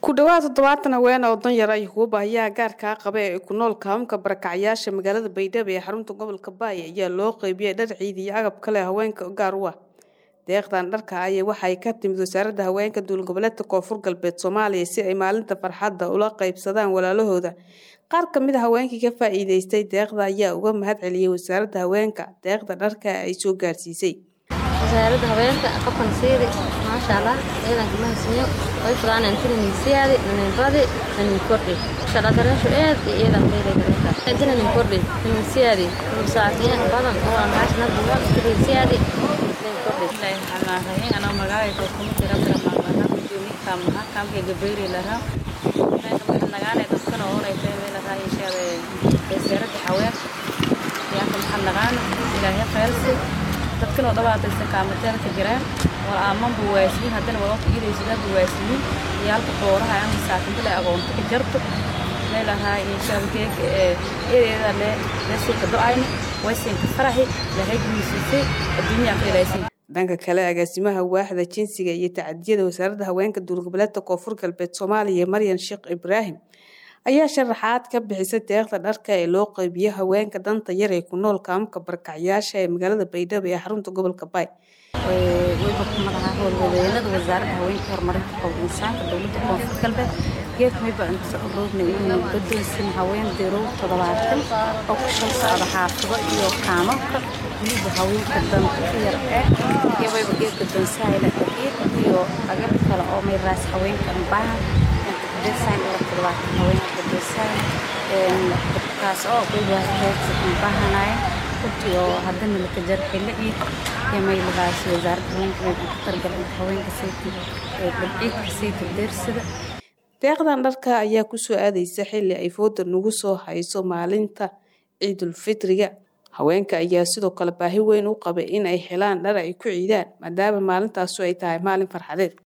ku dhawaad toddobaatan haween oo danyar ay kuwa baahiyaha gaarkaa qaba ee ku nool kaamka barakacyaasha magaalada baydhabo ee xarunta gobolka baaya ayaa loo qeybiyey dhar ciid iyo agab kale haweenka gaar u ah deeqdan dharka aya waxay ka timid wasaaradda haweenka dowlad goboleedka koonfur galbeed soomaaliya si ay maalinta farxadda ula qeybsadaan walaalahooda qaar ka mid a haweenkii ka faa-iideystay deeqda ayaa uga mahad celiyey wasaaradda haweenka deeqda dharka ay soo gaarsiisay wasaaradda haweenka qofkan siidi maasha allah ciidanka mahadsanyo way fudaan intina ninsiyaadi naninbadi nanin kordhi maasha allah dareenshu aad iyo ciidan beelay dareenta intina nin kordhi ninsiyaadi saaciin badan oo aan maasha nad buwan intina ninsiyaadi nin kordhi xanaaqayn anaa magacayga kuma jira kara maaqana kujoomi kaamaha kaamka gabayri lahaa nagaane dadkana oonaysa meelahaa inshaada wasaaradda haweenka yaanka maxaa nagaana ilaahay khayrsi dadkan oo dhawaataysa kaamateelka jiraan wal aamanbu waasiin haddana wadonka iidaysidaanbu waasiin iyo halka dooraha aan masaakinta le agoonta ka jarto meelahaa inshaabgeeg eedeeda le lesuuka do-ayni waysiinka faraxi ilaahay guusiisay adduunyaa ka ilaysin dhanka kale agaasimaha waaxda jinsiga iyo tacadiyada wasaaradda haweenka dowlad goboleedka koonfur galbeed soomaaliya maryan sheekh ibraahim ayaa sharaxaad ka bixisay deeqda dharka ee loo qeybiyo haweenka danta yar ee ku nool kaamka barakacyaasha ee magaalada baydhabo ee xarunta gobolka baay weyba madaxa howlwadeennada wasaaradda haweenka horumarinta qowl insaanka dowladda koonfur galbeed geedka weyba inta roogna inuu gadoonsin haween dirow toddobaatan oo ku shan socda xaafado iyo kaamalka weliba haweenka danta yar ee iyo weyba geed gadoonsahayla dhaqiiq iyo agab kale oo mayraas haweenka baahan design oo toddobaatan haweenka design kaas oo weyba heedsa baahanaya runtii oo haddana laka jar xillo ciid iyo maylahaas wasaaradda haweenka weyba ka targalay haweenka sayti dabciidka sayta deersida deeqdan dharka ayaa kusoo aadaysa xilli ay fooda nagu soo hayso maalinta ciidulfitriga haweenka ayaa sidoo kale baahi weyn u qabay in ay helaan dhar ay ku ciidaan maadaama maalintaasu ay tahay maalin farxadeed